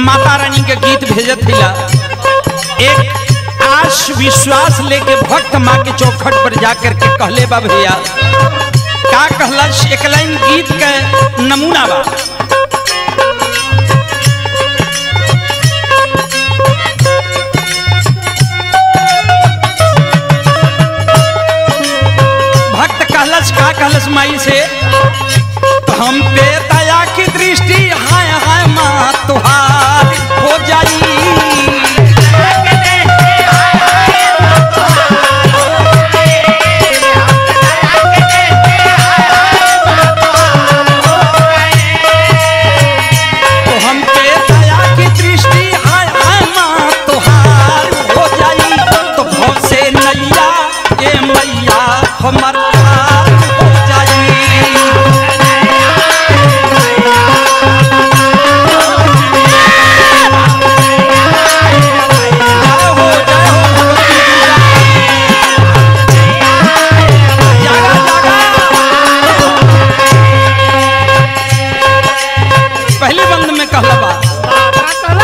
माता रानी के गीत भेजत हिला एक आश विश्वास लेके भक्त माँ के चौखट पर जाकर के कहले बा भैया का कहला एक लाइन गीत के नमूना बा भक्त कहलस का कहलस माई से तो हम पे दया की दृष्टि हाय हाय माँ तुहार हो जाई तो हम पे दया की दृष्टि हाय हाय माँ तुहार हो जाई तो भव से नैया ए मैया हमर पार हो जाई जय हो जय हो भगवती मैया। जागा जागा पहले बंद में कहला बा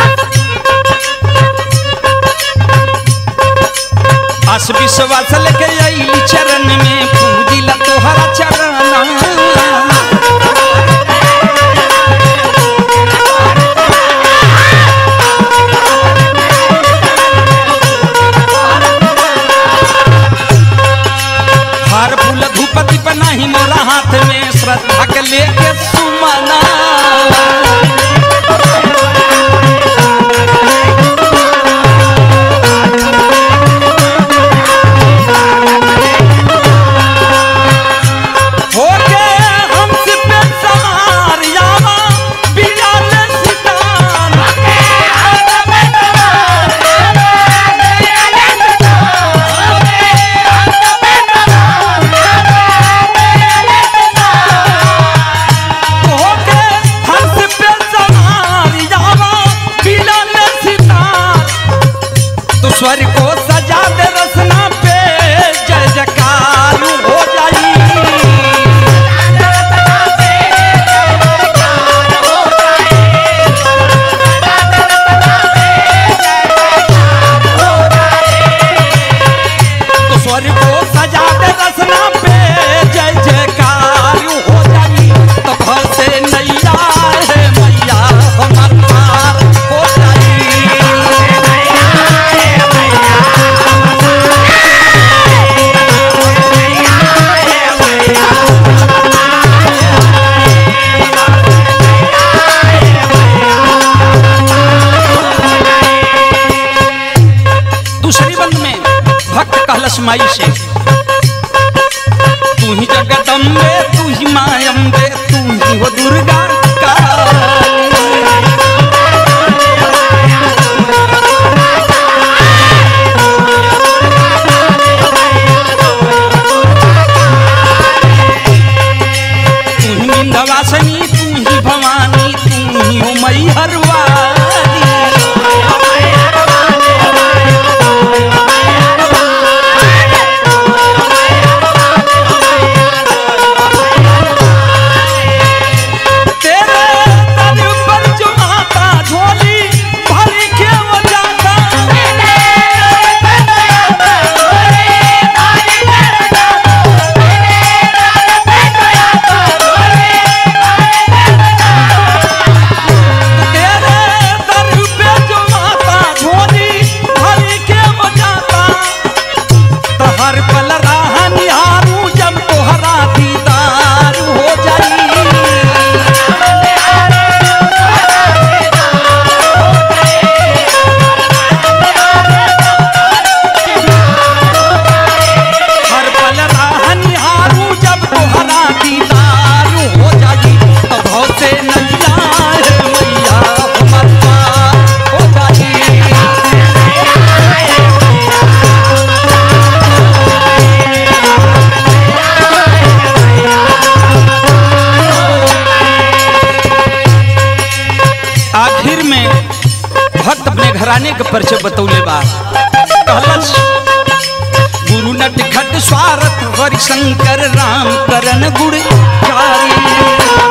आस विश्वास लेके आई चरण में पूजिला तोहरा चरण हार फूल धूपति बनाही मोरा हाथ में श्रद्धा के लेके सुमना होके हमसे पे सवार यावा बियाल सितान होके हमसे पे सवार यावा बियाल सितान तो स्वर को सजा दे रसना पे जय जयकार हो जाई तो स्वर को सजा दे रसना पे जय जयकार हो जाई तो भव से नैया है मैया हमर पार हो जाई दूसरी बंद में भक्त कहलस माई से तू ही जगदम्बे तू ही मायम्बे तू ही हो दुर्गा काली। तू ही विंध्यवासिनी तू ही भवानी तू ही हो मैहर वाली तेरे तन पर जो माता झोली भर के वो जाता तेरे दर पे जो माता झोली भर के वो जाता तो हर पल राह निहारू जब तोहरा दीदार हो जाई हर पल राह निहारू जब तोहरा दीदार हो जाई तो भव से नैया है मैया हमर पार हो जाई आखिर में भक्त अपने घराने के परिचय बतौले बा कहलस गुरु नट खट स्वारथ हरि शंकर राम करण गुण चारी